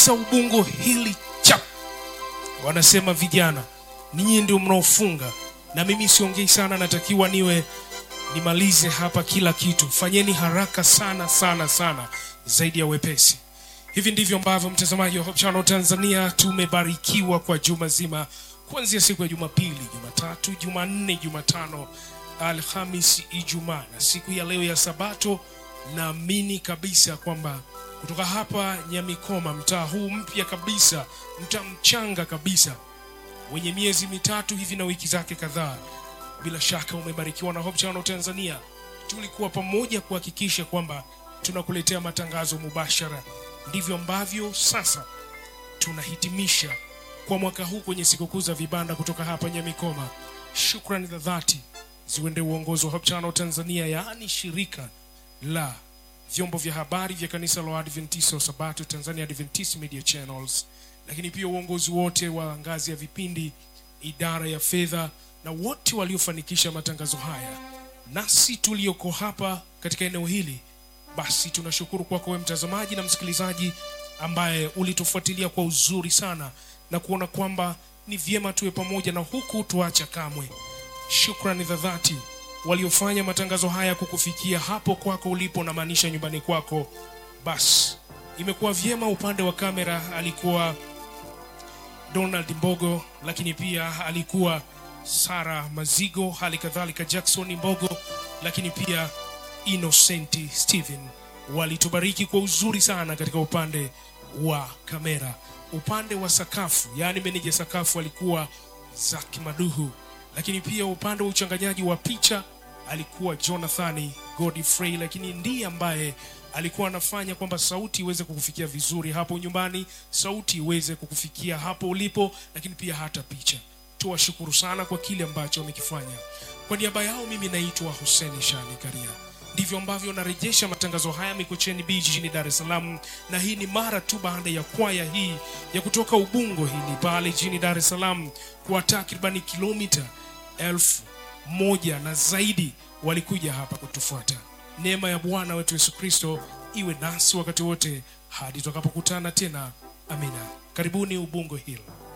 sa ubungo hili chap wanasema vijana ninyi ndio mnaofunga na mimi siongei sana natakiwa niwe nimalize hapa kila kitu fanyeni haraka sana sana sana zaidi ya wepesi hivi ndivyo ambavyo mtazamaji wa Hope Channel Tanzania tumebarikiwa kwa juma zima kuanzia siku ya Jumapili, Jumatatu, Jumanne, Jumatano, Alhamisi, Ijumaa na siku ya leo ya Sabato. Naamini kabisa kwamba kutoka hapa Nyamikoma, mtaa huu mpya kabisa, mtaa mchanga kabisa wenye miezi mitatu hivi na wiki zake kadhaa, bila shaka umebarikiwa na Hope Channel Tanzania. Tulikuwa pamoja kuhakikisha kwamba tunakuletea matangazo mubashara. Ndivyo ambavyo sasa tunahitimisha kwa mwaka huu kwenye sikukuu za vibanda kutoka hapa Nyamikoma. Shukrani za dhati ziwende uongozi wa Hope Channel Tanzania, yaani shirika la vyombo vya habari vya kanisa la Adventista wa Sabato Tanzania Adventist Media Channels, lakini pia uongozi wote wa ngazi ya vipindi, idara ya fedha na wote waliofanikisha matangazo haya, nasi tulioko hapa katika eneo hili basi tunashukuru kwako wewe mtazamaji na msikilizaji ambaye ulitufuatilia kwa uzuri sana na kuona kwamba ni vyema tuwe pamoja na huku tuacha kamwe. Shukrani za dhati waliofanya matangazo haya kukufikia hapo kwako ulipo, na maanisha nyumbani kwako. Basi imekuwa vyema. Upande wa kamera alikuwa Donald Mbogo, lakini pia alikuwa Sara Mazigo, hali kadhalika Jackson Mbogo, lakini pia Innocent Steven walitubariki kwa uzuri sana katika upande wa kamera. Upande wa sakafu, yaani meneja sakafu alikuwa Zaki Maduhu, lakini pia upande wa uchanganyaji wa picha alikuwa Jonathan Godfrey, lakini ndiye ambaye alikuwa anafanya kwamba sauti iweze kukufikia vizuri hapo nyumbani, sauti iweze kukufikia hapo ulipo, lakini pia hata picha. Tuwashukuru sana kwa kile ambacho wamekifanya. Kwa niaba yao, mimi naitwa Hussein Shani Karia. Ndivyo ambavyo narejesha matangazo haya Mikocheni B jijini Dar es Salaam, na hii ni mara tu baada ya kwaya hii ya kutoka Ubungo hili pale jijini Dar es Salaam kwa takribani kilomita elfu moja na zaidi walikuja hapa kutufuata. Neema ya Bwana wetu Yesu Kristo iwe nasi wakati wote hadi tutakapokutana tena. Amina. Karibuni Ubungo Hill.